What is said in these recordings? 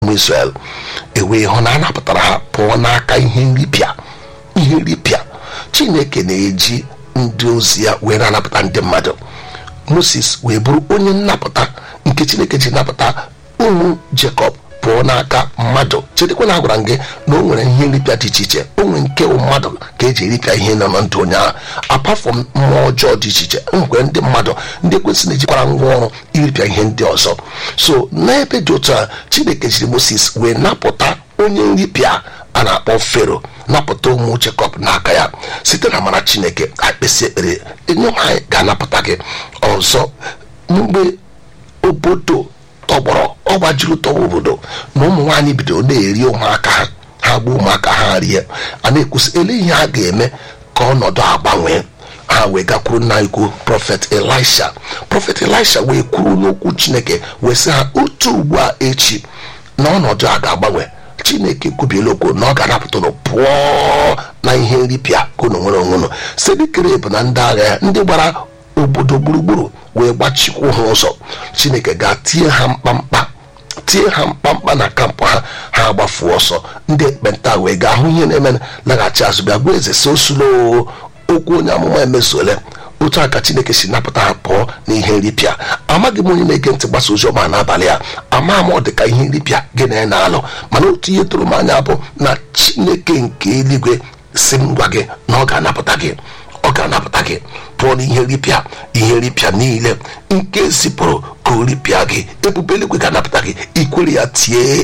ụmụ Israel ewee hụ na a napụtara ha pụọ n'aka ihe nripịa ihe nripịa chineke na-eji ndị ozi ya wee na-anapụta ndị mmadụ moses wee bụrụ onye nnapụta nke chineke ji napụta ụmụ jekọb pụọ n'aka mmadụ chedekwa na agwara m gị na o nwere ihe nripịa dị iche iche o nwere nke mmadụ ka eji eripịa ihe nọ na ndụ onye ahụ apafọm mmụọ ọjọọ dị iche iche nwere ndị mmadụ ndị ekwesị na-ejikwara ngwa ọrụ iripịa ihe ndị ọzọ so n'ebe dị otu a chineke jiri moses wee napụta onye nripịa a na-akpọ fero napụta ụmụ jekọb n'aka ya site na amara chineke akpịsị ekpere enye anyị ga-anapụta gị ọzọ mgbe obodo tọgbọrọ ọ gbajuru tọwa obodo na ụmụ nwaanyị bidoro na-eri ụmụaka ha ha gbuo ụmụaka ha rie a na-ekwusị ele ihe a ga-eme ka ọnọdụ agbanwee ha wee gakwuru nna ikwu prọfet elisha prọfet elisha wee kwuru n'okwu chineke wee sị ha otu ugbu a echi na ọnọdụ a ga-agbanwe chineke kwubiela okwu na ọ ga-anapụtụrụ pụọ na ihe nripịa ka unu nwere onwe unu sedikere bụ na ndị agha ya ndị gbara obodo gburugburu wee gbachikwu ha ụzọ chineke ga-tie ha mkpamkpa tie ha mkpamkpa na kampụ ha ha agbafuo ọsọ ndị ekpenta wee gaa hụ ihe na-eme laghachi azụ bịa gwa eze si osulo okwu onye amụma emezuole otu a ka chineke si napụta ha pụọ na ihe nripịa amaghị m onye na-ege ntị gbasa ozi ọma n'abalị a ama m ọ dị ka ihe nripịa gị na ya na-alụ mana otu ihe tụrụ m anya bụ na chineke nke eluigwe si m gwa gị na ọ ga-anapụta gị ọ ga-anapụta gị pụọ n'ihe nripịa ihe nripịa niile nke zipụrụ ka o ripịa gị ebube eluigwe ga-anapụta gị ikwere ya tie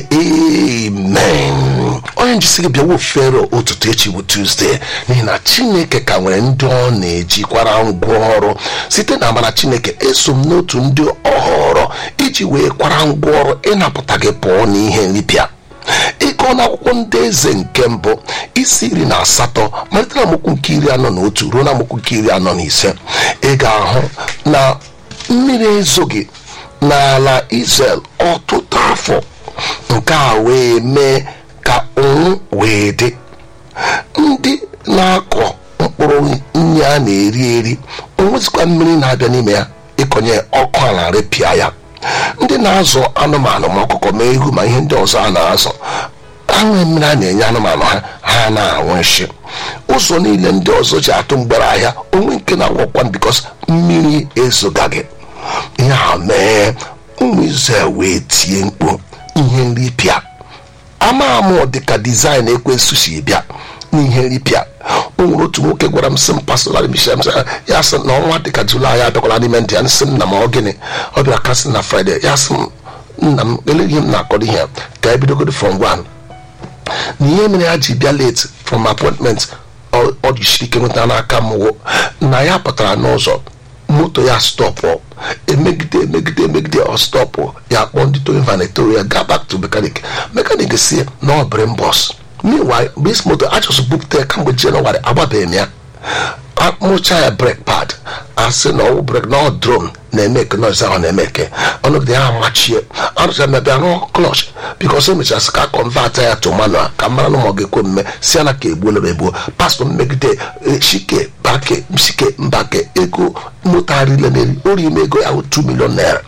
amen onye njisi gị bịawo fero ụtụtụ echi bụ tuzdee n'ihi na chineke ka nwere ndị ọ na-ejikwara ngwa ọrụ site na amara chineke eso m n'otu ndị ọ họrọ iji wee kwara ngwa ọrụ ịnapụta gị pụọ n'ihe nripịa ịgụọ n'akwụkwọ ndị eze nke mbụ isi iri na asatọ malite na amokwu nke iri anọ na otu ruo na amokwu nke iri anọ na ise ị ga-ahụ na mmiri ezoghị n'ala Israel ọtụtụ afọ nke a wee mee ka ụnwụ wee dị ndị na-akọ mkpụrụ nri a na-eri eri onwezikwa mmiri na-abịa n'ime ya ịkọnye ọkụ ala repịa ya ndị na-azụ anụmanụ ma ọkụkọ ma ehu ma ihe ndị ọzọ a na-azụ anwụ mmiri a na-enye anụmanụ ha ha na-anwụ nshi ụzọ niile ndị ọzọ ji atụ mgbere ahịa onwe nke na-agwọkwa bikos mmiri ezogaghị ihe a mee ụmụ Izrel wee tie mkpu ihe nripịa ama amụ dịka dizaịn ekwensu si bịa n'ihe nripịa o nwere otu nwoke gwara m sị m pastorali mishem ya sị na ọnwa dịka julaị abịakwala n'ime ndị ya nsị m na ma ọ gịnị ọ bịara kasị na fraịde ya sị m nna m eleghị m na-akọrọ ihe ka ebidogodi from one na ihe mere ya ji bịa late from appointment ọ jisiri ike nweta n'aka m na ya pụtara n'ụzọ moto ya stọpụ emegide emegide emegide ọ stọpụ ya kpọọ ndị toyin vanetoro ya gaa back to mekanik mekanik si na ọ bịrị mbọs meanwhile bis moto achọsụ bupụta ya kamgbe jenụwarị agbabeghị m ya akpụcha ya brek pad asị na ọwụ brek na ọ drom na-eme eke nọọsụ ahụ na-eme eke ọnọgide ya machie arụcha mebịa rụọ klọch bikos emechara sị ka kọnvat ya to manual ka mara na ma ọ ga-ekwe mme si ya na ka egbuola egbuo pastọ mmegide chike bake chike mbake ego moto arile n'eri ori ime ego ya 2 million naira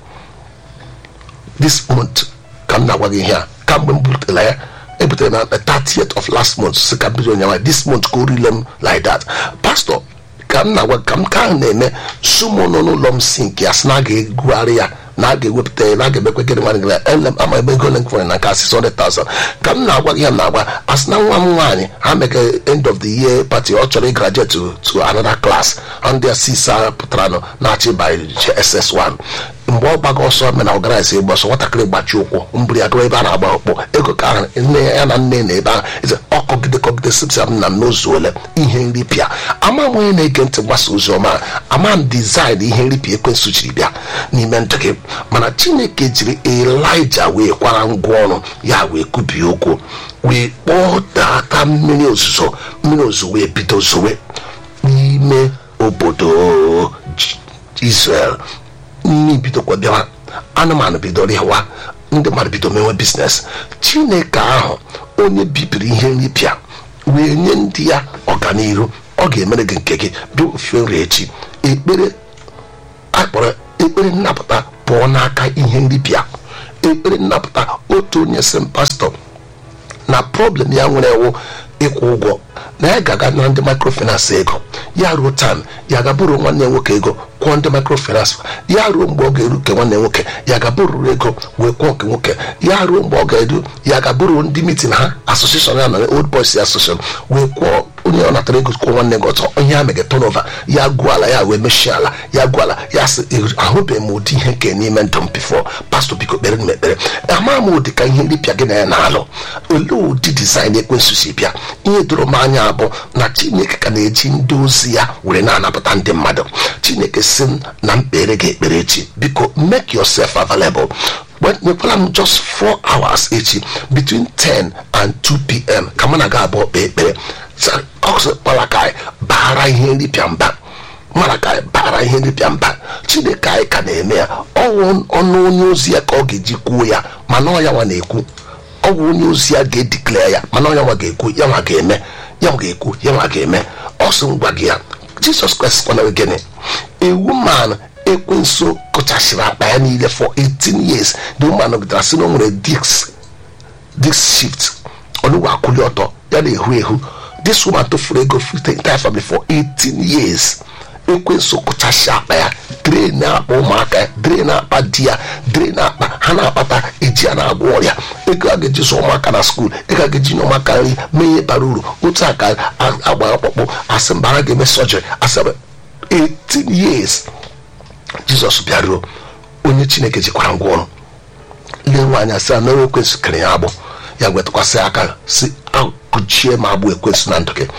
this month ka m na-agwa gị ihe a kamgbe m butela ya ebutere na 30th of last month si ka bido nyawa this month ka o rile m like that pastọ ka m na-agwa ka m ka ahụ na-eme sumo nọ n'ụlọ m si nke ya sị na a ga-egwugharị ya na a ga-ewepụta ya na a ga-emekwe gịnị nwanne gị ele ama ebe ego ole nkwere na nke 600,000 ka m na-agwa gị ya na-agwa asị na nwa m nwaanyị ha mega end of the year party ọ chọrọ ịgraduate to, to another class ndị a sisa pụtara nọ na-achị by ss1 mgbe ọ gbaga ọsọ mena ọgaraisi egbe ọsọ nwatakịrị gbachi ụkwụ mbụrụ ya gawa ebe a na-agba ọkpọ ego ka ahụ nne ya na nne na ebe ahụ eze ọkọgide kọgide sipsa m na m n'ozuole ihe nripịa ama m onye na-ege ntị mgbasa ozi ọma ama m dizaịn ihe nripịa ekwensụ jiri bịa n'ime ndụ gị mana chineke jiri elija wee kwara ngwa ọrụ ya wee kubie okwu wee kpọọ data mmiri ozuzo mmiri ozuzo wee bido zowe n'ime obodo Israel nri bidokwa bịawa anụmanụ bidoro ịwa ndị mmadụ bido mewe biznes chineke ahụ onye bibiri ihe nripịa wee nye ndị ya ọganihu ọ ga-emere gị nke gị bịa ofe nri echi ekpere akpọrọ ekpere nnapụta pụọ n'aka ihe nripịa ekpere nnapụta otu onye si m pastọ na problem ya nwere ewu ịkwụ ụgwọ na ya ga-aga na ndị microfinance ego ya ruo tam ya ga-abụrụ nwanne ya nwoke ego kwụọ ndị microfinance ya ruo mgbe ọ ga-eru nke nwanne ya nwoke ya ga-abụrụ ego wee kwụọ nke nwoke ya ruo mgbe ọ ga-eru ya ga-abụrụ ndị mitin ha asosieshon ya na old boys association wee kwụọ onye ọ natara ego kwụọ nwanne gị ọtọ onye ya mege tonova ya gụọ ala ya wee mechie ala ya gụọ ala ya sị ahụbeghị m ụdị ihe nke n'ime ndụ m bifo pastọ biko kpere m ekpere ama m ụdị ka ihe nripịa gị na ya na-alụ olee ụdị dizaịn ekwensu si bịa ihe doro m anya bụ na chineke ka na-eji ndị ozi ya were na-anapụta ndị mmadụ chineke si m na mkpere gị ekpere echi biko make yourself available nyekwala m just 4 hours echi between 10 and 2 pm ka mụ na ga abụọ kpee ekpere ọkpalakai bara ihe nripịa mba malakai bara ihe nripịa mba chineke anyị ka na-eme ya ọnwụ ọnụ onye ozi ya ka ọ ga-eji kwuo ya mana ọ ya nwa na-ekwu ọ bụ onye ozi ya ga-edikle ya mana onye nwa ga-ekwu ya nwa ga-eme ya nwa ga-ekwu ya nwa ga-eme ọ sị ngwa gị ya jizọs kraịst kwanara gịnị ewu man ekwenso kụchasịrị akpa ya niile for 18 years the woman nọgidere sị na o nwere disk disk shift ọnụgwụ akwụli ọtọ ya na-ehu ehu this woman tofuru ego fite entire family for 18 years ekwenso kụchasị akpa ya dre na-akpa ụmụaka ya dre na-akpa di ya dre na-akpa ha na-akpata eji ya na-agwọ ọrịa ego a ga-eji zụ ụmụaka na skuul ego a ga-eji nye ụmụaka nri mee ihe bara uru otu a ka agba ọkpụkpụ asị mba ha ga-eme sọjiri asị 18 years jizọs bịaruo onye chineke jikwara ngwa ọrụ lee nwaanyị asị a mere ekwensụ kere ya agbụ ya wetụkwasị aka si akụchie ma agbụ ekwensụ na ndụ gị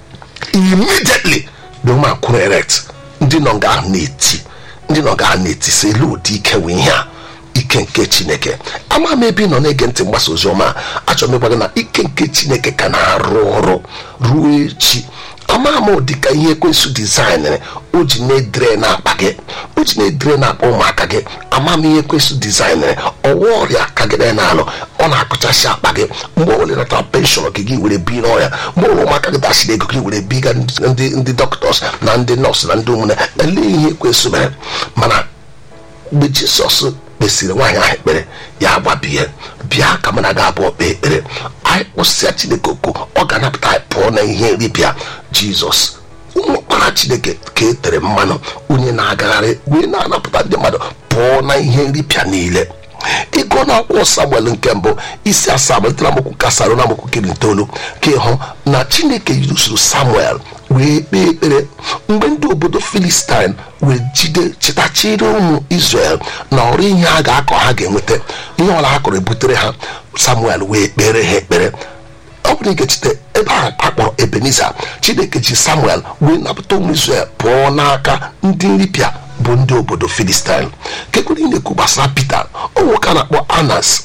immediately the woman kwuru erect ndị nọ nga ahụ na-eti ndị nọ nga ahụ na-eti si elu ụdị ike wee ihe a ike nke chineke ama m ebe ị nọ na-ege ntị mgbasa ozi ọma achọrọ m ịgwa gị na ike nke chineke ka na-arụ ọrụ ruo echi ama m dịka ihe ekwensụ dizaịnịrị o ji na-edere na-akpa gị o ji na-edere na-akpa ụmụaka gị ama m ihe ekwensụ dizaịnịrị ọwa ọrịa ka gị na-alụ ọ na-akụchasị akpa gị mgbe o weletara penshọn gị gị were bi n'ọrịa mgbe ụlọ ụmụaka gị dasịrị ego gị were biga ndị ndị dọkịtọs na ndị nọọsụ na ndị ụmụnne ele ihe ekwensụ mere mana mgbe jisọs kpesịrị nwaanyị ahụ ekpere ya gbabie bịa ka mụ na ga abụọ kpee ekpere anyị kpụsịa chineke okwu ọ ga-anapụta anyị pụọ na ihe nripịa jizọs ụmụkpara chineke ka e tere mmanụ onye na-agagharị wee na-anapụta ndị mmadụ pụọ na ihe nripịa niile ịgụ na akwụkwọ samuel nke mbụ isi asaa malitere amokwu kasara na amokwu kiri itoolu ka ịhụ na chineke yirusuru samuel wee kpee ekpere mgbe ndị obodo filistin wee jide chịtachiri ụmụ israel na ọrụ ihe a ga-akọ ha ga-enweta ihe ọla ha kọrọ ebutere ha samuel wee kpere ha ekpere ọ bụrụ ga-echeta ebe ahụ akpọrọ ebeniza chineke ji samuel wee napụta ụmụ israel pụọ n'aka ndị nripịa bụ ndị obodo filistin kekwere ị na-ekwu gbasara pita ọ nwoke a na-akpọ anas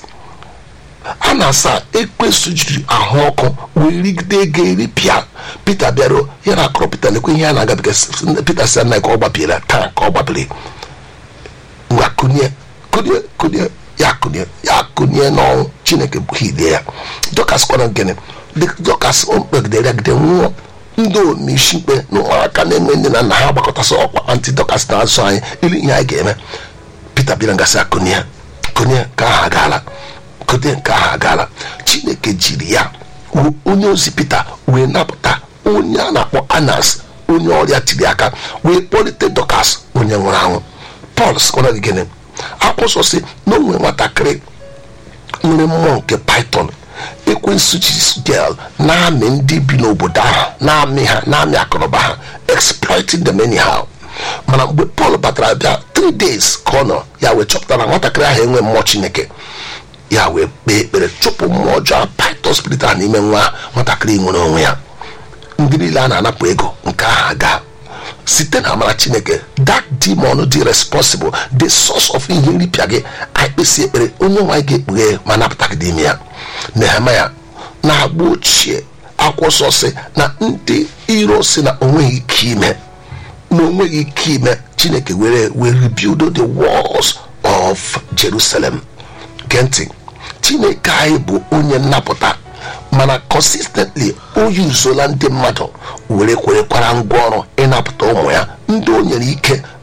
anas a ekwesụ jiri ahụ ọkụ wee rigide ego eripịa pita bịaruo ya na akọrọ pita lekwe ihe a na-agabiga pita si anaghị ka ọ gbapịrị taa ka ọ gbapịrị ngwa kụnye kụnye kụnye ya kụnye ya kụnye n'ọnwụ chineke bụ hilie ya dọkas kwana gịnị dọkas mkpegidere yagide nwụọ ndị omeisi ikpe na ụmụaka na-enwe nne na nna ha gbakọtasị ọkwa antidọkas na-azụ anyị ilu ihe anyị ga-eme pita bịara ngasị akụnye kụnye ka aha agaala kụnye nke aha agaala chineke jiri ya onye ozi pita wee napụta onye a na-akpọ anas onye ọrịa tiri aka wee kpọlite dọkas onye nwụrụ anwụ pọl sikwana gịnị akwụsọ si na o nwere nwatakịrị nwere mmụọ nke python ekwensu jisgel na-amị ndị bi n'obodo ahụ na-amị ha na-amị akụnụba ha exploiting them anyhow mana mgbe pọl batara bịa 3 days ka ọ nọ ya wee chọpụta na nwatakịrị ahụ enwe mmụọ chineke ya wee kpee ekpere chụpụ mmụọ ọjọọ python spirit a n'ime nwa nwatakịrị nwere onwe ya ndị niile a na-anapụ ego nke ahụ aga site na amara chineke that demon dị responsible the source of ihe nripịa gị anyị kpesi ekpere onye nwaanyị ga-ekpughe ma napụta gị n'ime ya nehemaya na-agba ochie akwụsọ si na ndị iro si na onweghị ike ime na onweghị ike ime chineke were were rebuild the walls of jerusalem gee ntị chineke anyị bụ onye nnapụta mana consistently o yuzola ndị mmadụ were kwerekwara ngwa ọrụ ịnapụta ụmụ ya ndị o nyere ike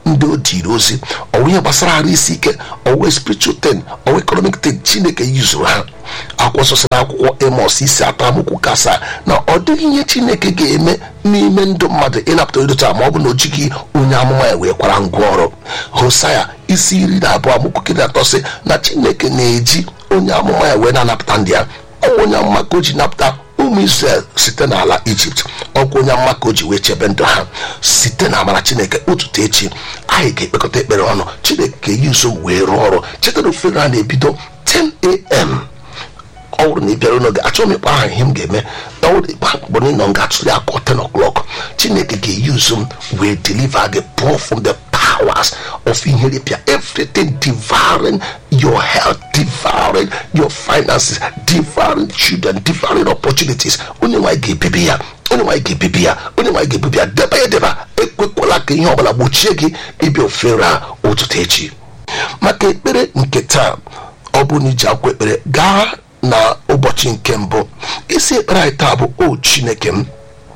ndị o diri ozi ọwụ ihe gbasara arụ isi ike ọwụ spiritual ten ọwụ economic ten chineke yuzuru ha akwụkwọ nsọ sị na akwụkwọ emos isi atọ amụkwu kasa na ọ dịghị ihe chineke ga-eme n'ime ndụ mmadụ ịnapụta edocha ma ọ bụ na o jighị onye amụma ya wee kwara ngwa ọrụ hosaya isi iri na abụọ amụkwu kiri atọ sị na chineke na-eji onye amụma ya wee na-anapụta ndị ya ọnwa onye amụma ka o ji napụta ụmụ israel site n'ala ijipt ọkwa onye amụma ka o ji wee chebe ndụ ha site na amara chineke ụtụtụ echi anyị ga-ekpekọta ekpere ọnụ chineke ga-eyi nso wee rụọ ọrụ chetara ofere a na-ebido 10am ọ bụrụ na ị bịara n'oge achọghị m ịkpa aha ihe m ga-eme ọ bụrụ ịkpa mkpụrụ ịnọ m ga-atụli akọ 10 o'clock chineke ga-eyi nso m wee deliver gị pụọ from the powers of inheripia everything devouring your health devouring your finances devouring children devouring opportunities onye nwaanyị ga-ebibi ya onye nwaanyị ga-ebibi ya onye nwaanyị ga-ebibi ya deba ya edeba ekwekwala ka ihe ọbụla gbochie gị ịbịa ofere a ụtụtụ echi maka ekpere nke taa ọ bụrụ na iji akwụkwọ ekpere gaa na ụbọchị nke mbụ isi ekpere anyị taa bụ o chineke m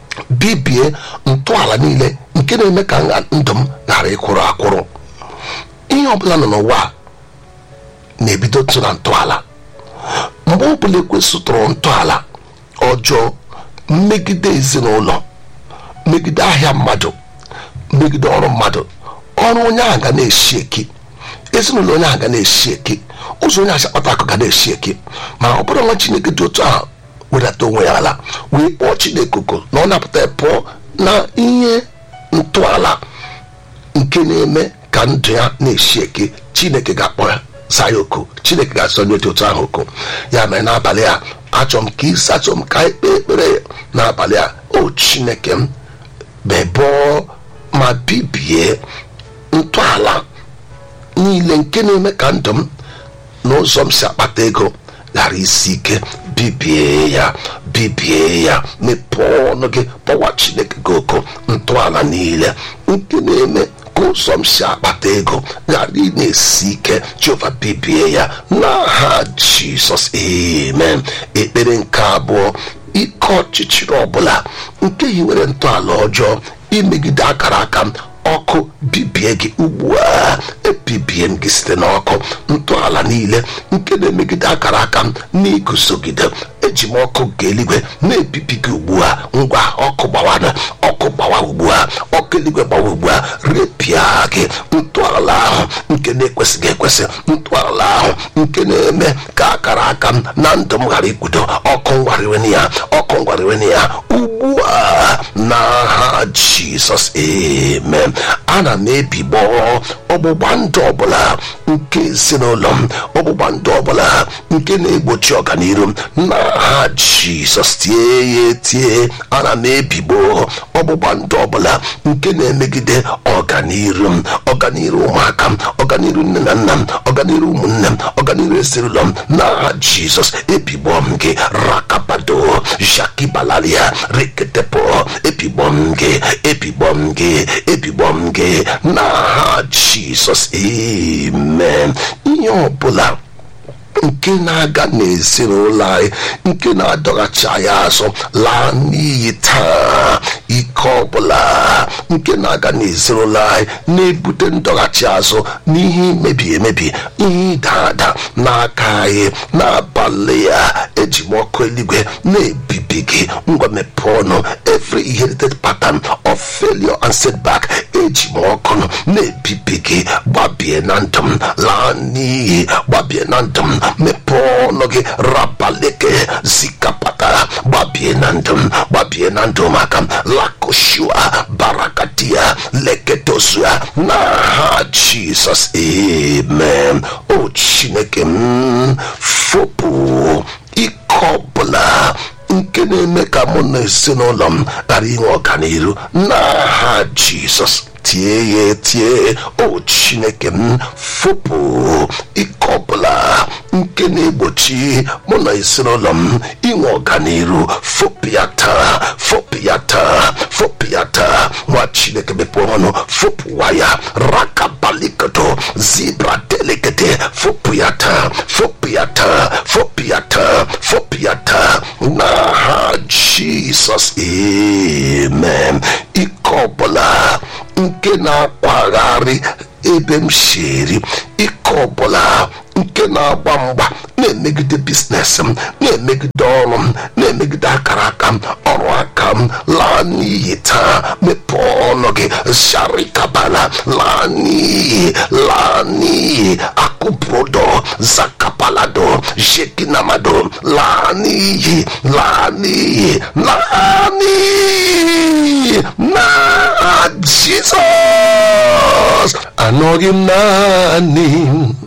bibie ntọala niile nke na-eme ka nha ndụ m ghara ịkwụrụ akwụrụ ihe ọbụla nọ n'ụwa a na-ebido tụ na ntọala mgbe ọbụla ekwesịtụrụ ntọala ọjọọ mmegide ezinụlọ megide ahịa mmadụ megide ọrụ mmadụ ọrụ onye ahụ ga na-eshi eki ezinụlọ onye ahụ ga na-eshi eki ụzọ onye asị akpata akụ ga na-eshi eki ma ọ bụrụ nwa chineke dị otu ahụ wedata onwe ya ala wee kpọọ chineke oku na ọ napụta ya pụọ na ihe ntọala nke na-eme ka ndụ ya na-eshi eke chineke ga-akpọ ya zaa ya oku chineke ga-asọ ndị dị otu ahụ oku ya mere n'abalị a achọrọ m ka isi achọrọ m ka anyị kpee ekpere n'abalị a o chineke m bebọọ ma bibie ntọala niile nke na-eme ka ndụ m n'ụzọ m si akpata ego ghara isi ike bibie ya bibie ya mepee ọnụ gị kpọwa chineke gị oko ntọala niile nke na-eme ka ụzọ m si akpata ego ghara ị na-esi ike jehova bibie ya n'aha jizọs amen ekpere nke abụọ ike ọchịchịrị ọbụla nke hiwere ntọala ọjọọ imegide akara aka m ọkụ bibie gị ugbu a ebibie m gị site n'ọkụ ntọala niile nke na-emegide akara aka m n'iguzogide eji m ọkụ nke eluigwe na-ebibi gị ugbu a ngwa ọkụ gbawana ọkụ gbawa ugbu a ọkụ eluigwe gbawa ugbu a repịa gị ntọala ahụ nke na-ekwesịghị ekwesị ntọala ahụ nke na-eme ka akara aka m na ndụ m ghara ikwudo ọkụ ngwariwen ya ọkụ ngwariwen ya ugbu a n'aha jizọs amen ana m ebigbọ ọgbụgba ndụ ọbụla nke ezinụlọ m ọgbụgba ndụ ọbụla nke na-egbochi ọganiru m n'aha jizọs tie ya etie ana m ebigbo ọgbụgba ndụ ọbụla nke na-emegide ọganiru m ọganiru ụmụaka m ọganiru nne na nna m ọganiru ụmụnne m ọganiru ezinụlọ m n'aha jizọs ebigbo m gị rakabado jakibalalia reketepo ebigbo m gị ebigbo m gị ebigbo m gị n'aha jizọs amen ihe ọbụla nke na-aga n'ezinụlọ anyị nke na-adọghachi anyị azụ laa n'iyi taa ike ọbụla nke na-aga n'ezinụlọ anyị na-ebute ndọghachi azụ n'ihe imebi emebi ihe ịda ada n'aka anyị n'abalị ya eji m ọkụ eluigwe na-ebibi gị ngwa mepee ọnụ every inherited pattern of failure and setback eji m ọkụ na-ebibi gị gbabie na ndụ m laa n'iyi gbabie na ndụ m mepee ọnụ gị rabaleke zikapata gbabie na ndụ m gbabie na ndụ maka m lakoshua barakadia leketosua n'aha jizọs amen o chineke m fopụ ike ọbụla nke na-eme ka mụ na ezinụlọ m ghara inwe ọganiru n'aha jizọs tie ya etie o chineke m fopụ ike ọbụla nke na-egbochi mụ na ezinụlọ m inwe ọganiru fopụ ya taa fopụ ya taa fopụ ya taa nwa chineke mepee ọnụ fopụwa ya rakabalikoto zibra delegede fopụ ya taa fopụ ya taa fopụ ya taa fopụ ya taa n'aha jizọs amen ike ọbụla nke na-akwagharị ebe m shiri ike ọbụla nke na-agba mgba na-emegide biznes m na-emegide ọrụ m na-emegide akara aka m ọrụ aka m laa n'iyi taa mepee ọnụ gị sharikabala laa n'iyi laa n'iyi akụprodo zakapalado shekinamado laa n'iyi laa n'iyi laa n'iyi na jizọs anọghị m naanị